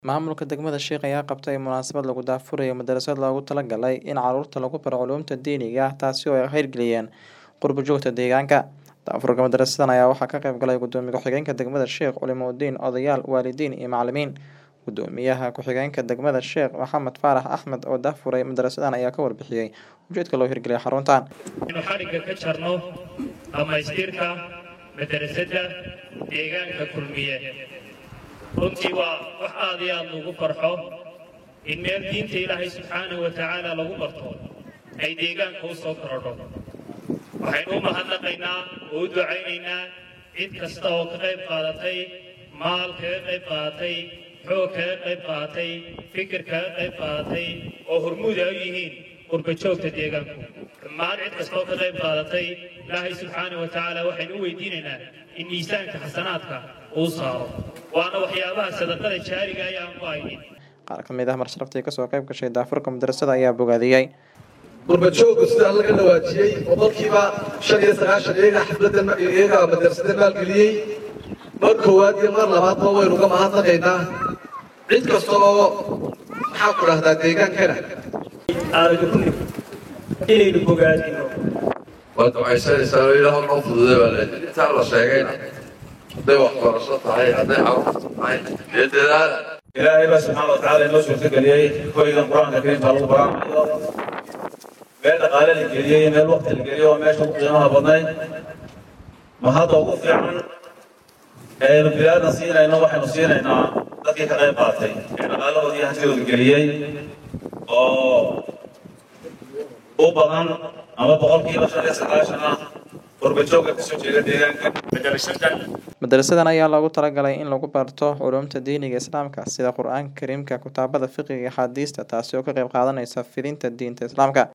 Maamulka degmada Sheikh ayaa qabtay munaasabad lagu daahfurayo madarasad loogu talagalay in carruurta lagu baro culuumta diiniga ah taasi oo ay hirgeliyeen qurbo-joogta deegaanka. Daahfurka madarasadan ayaa waxaa ka qayb galay Gudoomiye ku-xigeenka degmada Sheikh, culimooyin, odayaal, waalidiin iyo macalimiin. Gudoomiyaha ku-xigeenka degmada Sheikh Maxamed Faarax Axmed oo daahfuray madarasadan ayaa ka warbixiyay ujeedka loo hirgeliyay xaruntan. inuu xadhigga ka jarno dhammaystirka madarasada deegaanka kulmiye runtii waa wax aad iyo aad lagu farxo in meel diinta ilaahay subxaanahu wa tacaala lagu barto ay deegaanka u soo korodho waxaynu u mahadnaqaynaa oo u ducaynaynaa cid kasta oo ka qayb qaadatay maal kaga qayb qaadatay xoog kaga qayb qaadatay fikir kaga qayb qaadatay oo hormuud ay u yihiin qurbajoogta deegaanku dhammaan cid kastoo ka qayb qaadatay ilaahay subxaanahu wa tacaala waxaynu u weydiinaynaa in miisaanka xasanaadka uu saaro waana waxyaabaha sadaqada jaariga ay aan ku haynin Qaar ka mid ah marsharaftay kasoo qayb gashay daahfurka madarasada ayaa bogaadiyey. qurbajooggu sida laga dhawaajiyey boqolkiiba shan iyo sagaashan iyagaa xafladdan iyagaa madarasada maalgeliyey mar koowaad iyo mar labaadba waynu uga mahadnaqaynaa cid kasta oo maxaa ku dhahdaa deegaankana aadagunni inaynu bogaadino waad ducaysanaysaa oo ilaah noo fududay baa leedahay intaa la sheegayna hadday waxbarasho tahay hadday carruurta tahay dee dadaala ilaahay baa subxaana watacaala inoo suurtageliyey hoygan qur-aanka kariimka lagu baraamayo meel dhaqaale la geliyey meel waqti la geliyey oo meesha ugu qiimaha badnayd ma hadda ugu fiican ee aynu bilaadna siinayno waxaynu siinaynaa dadkii ka qayb qaatay ee dhaqaalahoodii iyo hantidooda geliyey oo u badan ama boqolkiiba shan iyo sagaashan ah qurbajoogga kasoo jeeda deegaanka madarasadan Madarasadan ayaa loogu talagalay in lagu barto culuumta diiniga Islaamka sida Qur'aanka Kariimka, kutaabada fiqiga iyo axaadiista taasi oo ka qayb qaadanaysa fidinta diinta Islaamka.